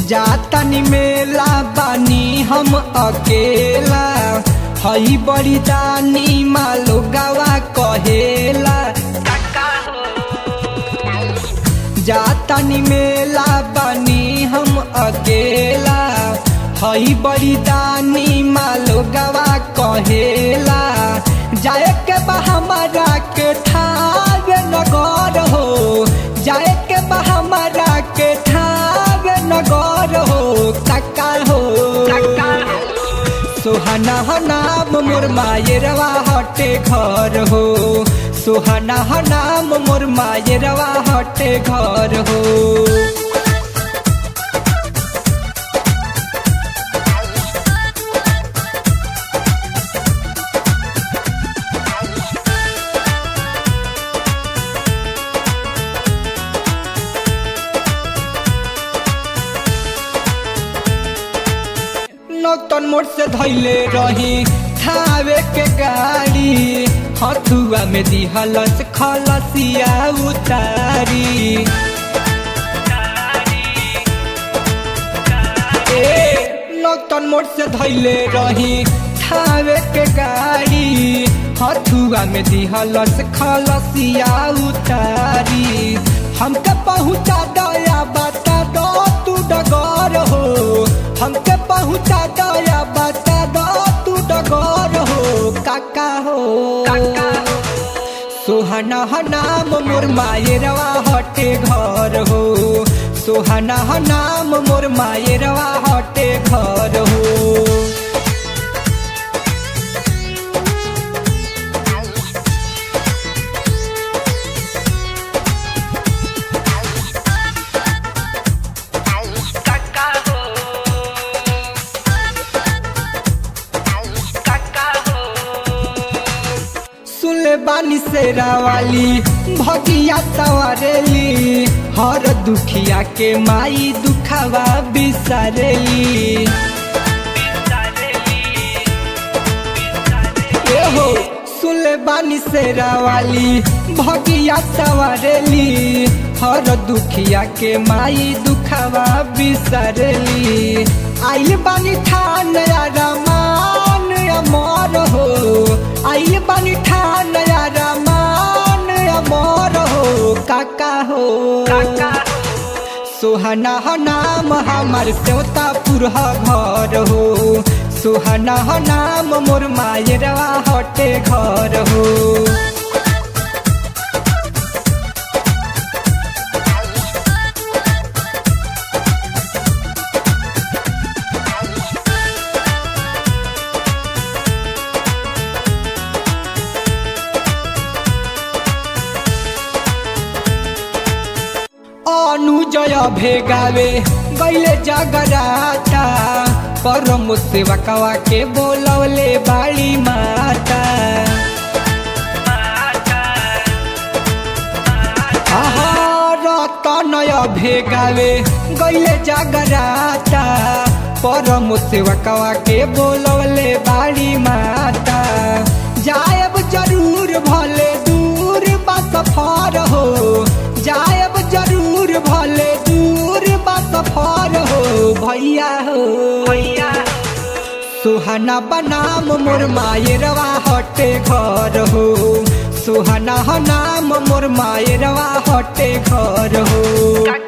जातनी मेला बानी हम अकेला हई बड़ी दानी मालो गवा कहेला जातनी मेला बानी हम अकेला हई बड़ी दानी मालो गवा कहेला जाए के बा हमारा के ठावे नगर हो जाए के बा हमारा के ठावे नगर हो काका हो सुहाना हो नाम मोर मायरवा हटे घर हो सुहाना हो नाम मोर मायरवा हटे घर हो नौतन मोड़ से धैले रही थावे के गाड़ी हथुआ में दिहलस खलसिया उतारी ए नौतन मोड़ से धैले रही थावे के गाड़ी हथुआ में दिहलस खलसिया उतारी हमके पहुँचा दया बता दो तू डगर हो हमके पहुँचा दया बता दो तू डगर हो काका हो सुहाना ह नाम मोर मायरवा हटे घर हो सुहाना ह नाम मोर मायरवा हटे घर हो सुनले बानी सेरा वाली भगिया सवारेली हर दुखिया के माई दुखावा बिसारेली ए हो सुनले बानी सेरा वाली भगिया सवारेली हर दुखिया के माई दुखावा बिसारेली आइल बानी ठान रमान अमर हो आइल बानी ठान रमान अमर हो काका हो सुहाना ह नाम हमार सेवता पुरह घर हो सुहाना ह नाम मोर मायरवा हटे घर हो अनुजय भेगावे गैले जगराता परम सेवकवा के बोलवले बाड़ी माता आहा, रतनय भेगावे गैले जगराता परम सेवकवा के बोलवले बाड़ी माता जायब जरूर भले दूर बा सफर हो जायब जरूर भले दूर बा सफर हो भैया हो भैया सुहाना बनाम मोर मायरवा हटे घर हो सुहाना ह नाम मोर मायरवा हटे घर हो